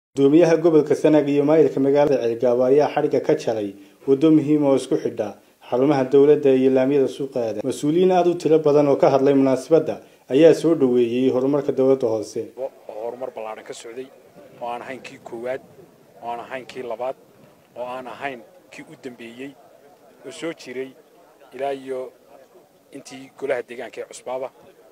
gudoomiyaha gobolka sanaag iyo maayirka magaalada ceelgaabo ayaa xadhigga ka jaray waddo muhiim oo isku xidha xarumaha dowladda iyo laamiyada suuqeeda mas-uuliyiin aada u tiro badan oo ka hadlay munaasabadda ayaa soo dhoweeyey horumarka dowladda hoose oo horumar ballaadhan ka socday oo aan ahayn kii koowaad oo aan ahayn kii labaad oo aan ahayn kii u dambeeyey oo soo jiray ilaa iyo intii golaha deegaanka ee cusbaaba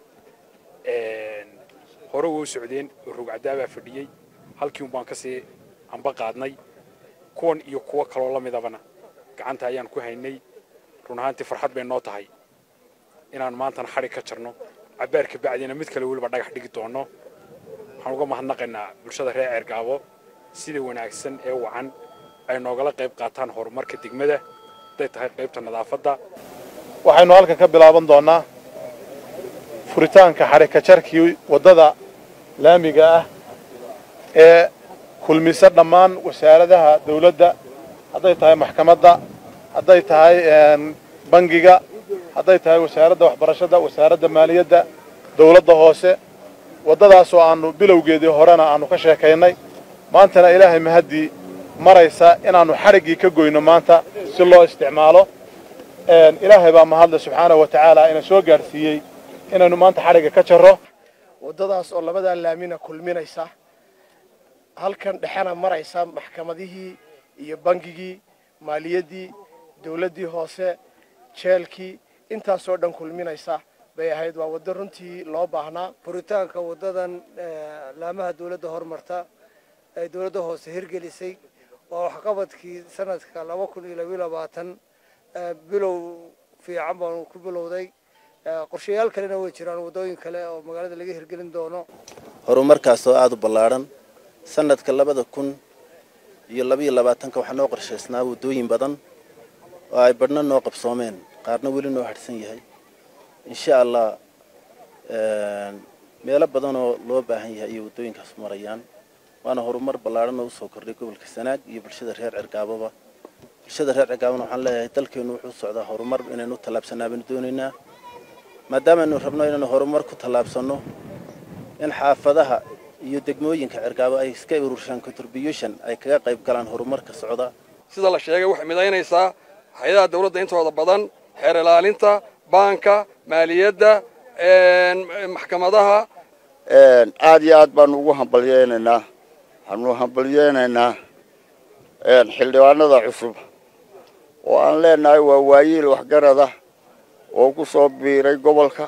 hore wou socdeen oo rogcadaabaa fadhiyey halkii un baan ka sii amba qaadnay kuwan iyo kuwo kaloo la midabana gacanta ayaan ku haynay run ahaantii farxad bay noo tahay inaan maantana xadhig ka jarno cabbaar ka bacdiina mid kale weliba dhagax dhigi doonno waxaan uga mahadnaqaynaa bulshada reer ceergaabo sida wanaagsan ee wacan ay noogala qayb qaataan horumarka degmada hadday tahay qaybta nadaafadda waxaynu halkan ka bilaaban doonnaa furitaanka xadhigka jarkii waddada laamiga ah ee kulmisa dhammaan wasaaradaha dawladda hadday tahay maxkamadda hadday tahay bangiga hadday tahay wasaaradda waxbarashada wasaaradda maaliyadda dawladda hoose waddadaasoo aannu bilowgeedii horena aannu ka sheekaynay maantana ilaahay mahaddii maraysa inaannu xadhiggii ka goyno maanta si loo isticmaalo ilaahay baa mahadle subxaanahu wa tacaala ina soo gaadhsiiyey inaynu maanta xadhigga ka jarro waddadaas oo labadaa laamina kulminaysa halkan dhexena maraysa maxkamadihii iyo bangigii maaliyaddii dawladdii hoose jeelkii intaasoo dhan kulminaysa bay ahayd waa waddo runtii loo baahnaa furitaanka waddadan laamaha dawladda horumarta ay dawladda hoose hirgelisay waa waxqabadkii sanadka laba kun iyo labayo labaatan bilow fiican baanu ku bilowday qorshayaal kalena way jiraan waddooyin kale oo magaalada laga hirgelin doono horumarkaasoo aada u ballaadhan sanadka labada kun iyo labaiyo labaatanka waxaa noo qorshaysnaa waddooyin badan oo ay badhna noo qabsoomeen qaarna weli noo hadhsan yahay insha allah meelo badanoo loo baahan yahay iyo waddooyinkaas marayaan waana horumar ballaadhan oo usoo kordhay gobolka sanaag iyo bulshada reer cergaaboba bulshada reer cergaabona waxaan leeyahay dalkeennu wuxuu socdaa horumar inaynu u tallaabsanaa baynu doonaynaa maadaamaaynu rabno inaynu horumar ku tallaabsanno in xaafadaha iyo degmooyinka cergaabo ay iska ururshaan contribution ay kaga qayb galaan horumarka socda sida la sheegay waxay midaynaysaa hay-adaha dawladda intooda badan xeer ilaalinta baanka maaliyadda maxkamadaha aad iyo aad baanu ugu hambalyeynaynaa waxaanu hambalyeynaynaa xildhibaanada cusub oo aan leenahay waa waayiil waxgarada oo ku soo biiray gobolka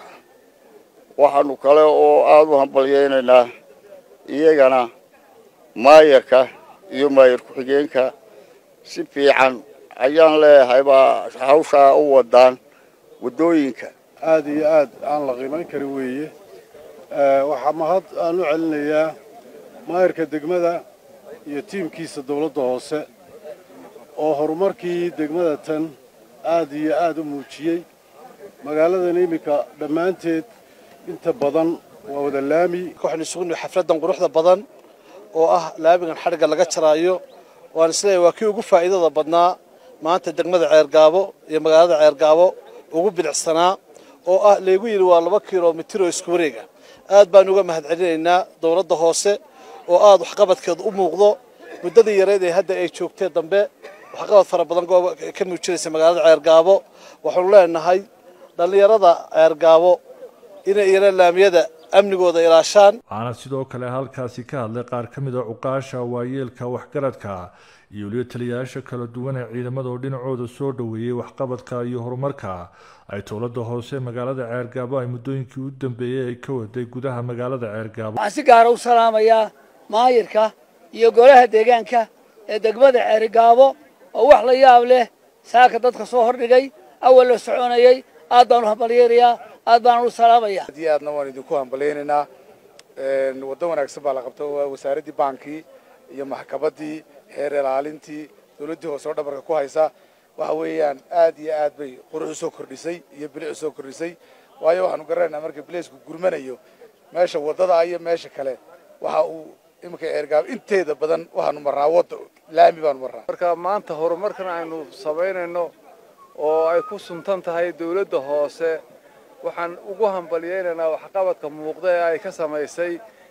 waxaanu kale oo aada u hambalyeynaynaa iyagana maayarka iyo maayar ku-xigeenka si fiican ayaan leeyahay baa hawshaa u wadaan waddooyinka aad iyo aad aan la qiimayn karin weeye waxaa mahad aan u celinayaa maayarka degmada iyo tiimkiisa dawladda hoose oo horumarkii degmada tan aad iyo aad u muujiyey magaaladan iminka dhammaanteed inta badan waa wada laami waxaynu isugu xafladdan quruxda badan oo ah laamigan xadhigga laga jaraayo waan isleeyahay waa kii ugu faa'iidada badnaa maanta degmada ceergaabo iyo magaalada ceergaabo ugu bilicsanaa oo ah laygu yidhi waa laba kilomitir oo isku wareega aad baan uga mahad celinaynaa dawladda hoose oo aad waxqabadkeeda u muuqdo muddadii yareyd ee hadda ay joogtee dambe waxqabad fara badan ka muujinaysa magaalada ceergaabo waxaanu leenahay dhallinyarada ceergaabo inay iyana laamiyada amnigooda ilaashaan waxaana sidoo kale halkaasi ka hadlay qaar ka mid a cuqaasha waayeelka waxgaradka iyo weliba taliyayaasha kala duwan ee ciidamada oo dhinacooda soo dhoweeyey waxqabadka iyo horumarka ay dowladda hoose magaalada ceergaabo ay muddooyinkii u dambeeyey ay ka waday gudaha magaalada ceergaabo waxaan si gaara u salaamayaa maayirka iyo golaha deegaanka ee degmada ceergaabo oo wax la yaab leh saaka dadka soo hordhigay awal la soconayay aad baan u hambalyeynayaa aad baan u salaamaya aad iyo aadna waan idinku hambalyeynaynaa waddo wanaagsan baa la qabta wasaaraddii baankii iyo maxkamaddii xeer ilaalintii dawladdii hoose oo dhabarka ku haysa waxa weeyaan aad iyo aad bay qurux usoo kordhisay iyo bilic usoo kordhisay waayo waxaanu garanaynaa marka bileysku gurmanayo meesha waddada iyo meesha kale waxa uu iminka eergaab inteeda badan waxaanu marnaa wadda laami baanu marnaa marka maanta horumarkan aynu samaynayno oo ay ku suntan tahay dawladda hoose waxaan ugu hambalyeynaynaa waxqabadka muuqda ee ay ka samaysay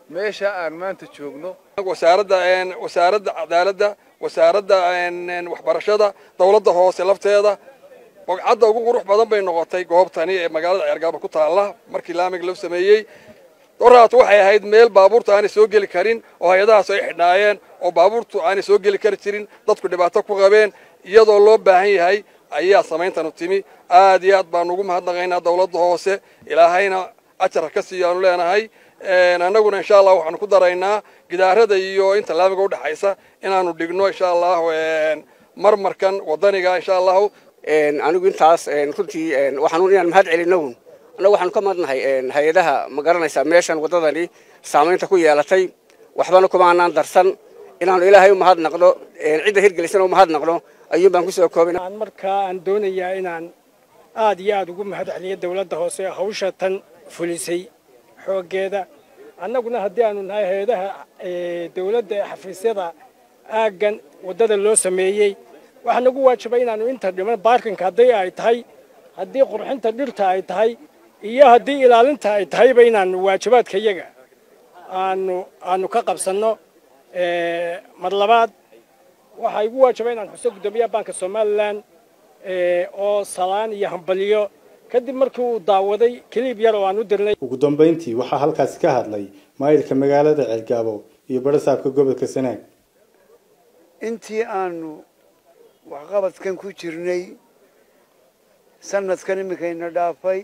meesha aan maanta joogno wasaaradda wasaaradda cadaaladda wasaaradda waxbarashada dawladda hoose lafteeda bogcadda ugu qurux badan bay noqotay goobtani ee magaalada ceergaabo ku taalla markii laamiga loo sameeyey doraat waxay ahayd meel baabuurta aanay soo geli karin oo hay-adahaas ay xidhnaayeen oo baabuurtu aanay soo geli kari jirin dadku dhibaato ku qabeen iyadoo loo baahan yahay ayaa samayntanu timi aad iyo aad baanu ugu mahadnaqaynaa dawladda hoose ilaahayna ajar ka siiyo aanu leenahay annaguna insha allah waxaanu ku daraynaa gidaarada iyo inta laamiga udhexaysa inaanu dhigno insha allahu marmarkan wadaniga insha allahu anigu intaas runtii waxaan inaan mahad celino annagu waxaanu ka madnahay hay-adaha ma garanaysaa meeshan waddadani saamaynta ku yeelatay waxbana kumaanaan darsan inaanu ilaahay u mahadnaqno cidda hirgelisana u mahadnaqno ayuun baan kusoo koobina markaa aan doonayaa inaan aad iyo aad ugu mahad celiyo dawladda hoose hawsha tan fulisay xooggeeda annaguna haddii aanu nahay hay-adaha dawladda ee xafiisyada aaggan waddada loo sameeyey waxaa nagu waajibay inaanu inta dhiman baarkinka haddii ay tahay haddii qurxinta dhirta ay tahay iyo haddii ilaalinta ay tahayba inaanu waajibaadka iyaga aanu aanu ka qabsanno mar labaad waxaa igu waajibay inaan xuso guddoomiyaha baanka somalilan oo salaan iyo hambalyo kadib markii uu daawaday kiliib yar oo aan u dirnay ugu dambayntii waxaa halkaasi ka hadlay maayilka magaalada ceelgaabo iyo barasaabka gobolka sanaag intii aanu waxqabadkan ku jirnay sanadkan iminkayna dhaafay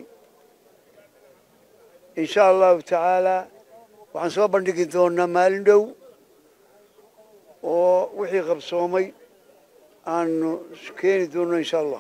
insha allahu tacaalaa waxaan soo bandhigi doonaa maalin dhow oo wixii qabsoomay aanu keeni doonno insha allah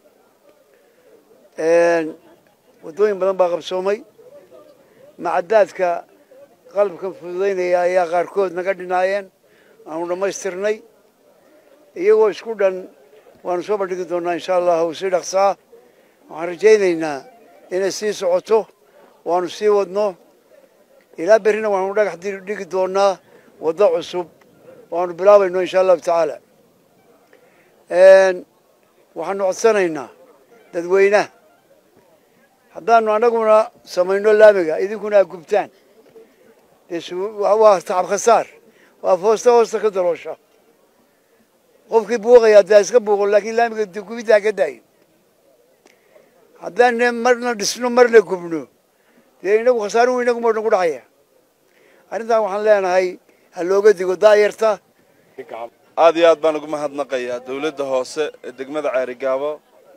waddooyin badan baa qabsoomay macadaadka qalabkan fududaynaya ayaa qaarkood naga dhinaayeen aanu dhammaystirnay iyagoo isku dhan waanu soo bandhigi doonaa insha allahu si dhaqsaa waxaan rajaynaynaa inay sii socoto waanu sii wadno ilaa berrina waxaanu dhagax dhigi doonaa waddo cusub waanu bilaabayno insha allahu tacaala waxaanu codsanaynaa dadweynaha haddaanu annaguna samayno laamiga idinkuna aad gubtaan waa tacab khasaar waa foosta hoosta ka daroosha qofkii buuqaya dee iska buuqo laakiin laamiga gubiddaa ka daayo haddaan marna dhisno marna gubno dee inagu khasaaruhu inaguma nagu dhacaya arrintan waxaan leenahay ha looga digo daayarta aad iyo aad baan ugu mahadnaqayaa dawladda hoose ee degmada ceerigaabo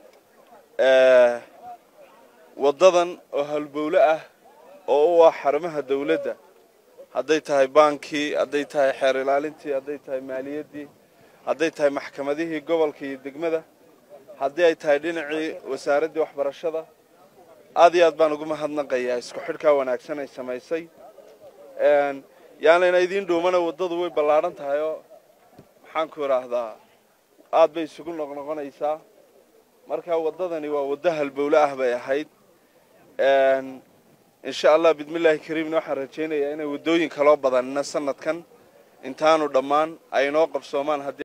waddadan oo halbowle ah oo u ah xarumaha dawladda hadday tahay baankii hadday tahay xeer ilaalintii hadday tahay maaliyaddii hadday tahay maxkamadihii gobolka iyo degmada haddii ay tahay dhinacii wasaaraddii waxbarashada aad iyo aad baan ugu mahadnaqayaa isku xidhkaa wanaagsan ay samaysay yaanayna idiin dhuumana waddadu way ballaadhan tahay oo maxaan ku idhaahdaa aad bay isugu noqnoqonaysaa marka waddadani waa waddo halbowle ah bay ahayd insha allah bidmillaahi kariimna waxaan rajaynayaa inay waddooyin kaloo badanina sanadkan intaanu dhammaan ay inoo qabsoomaan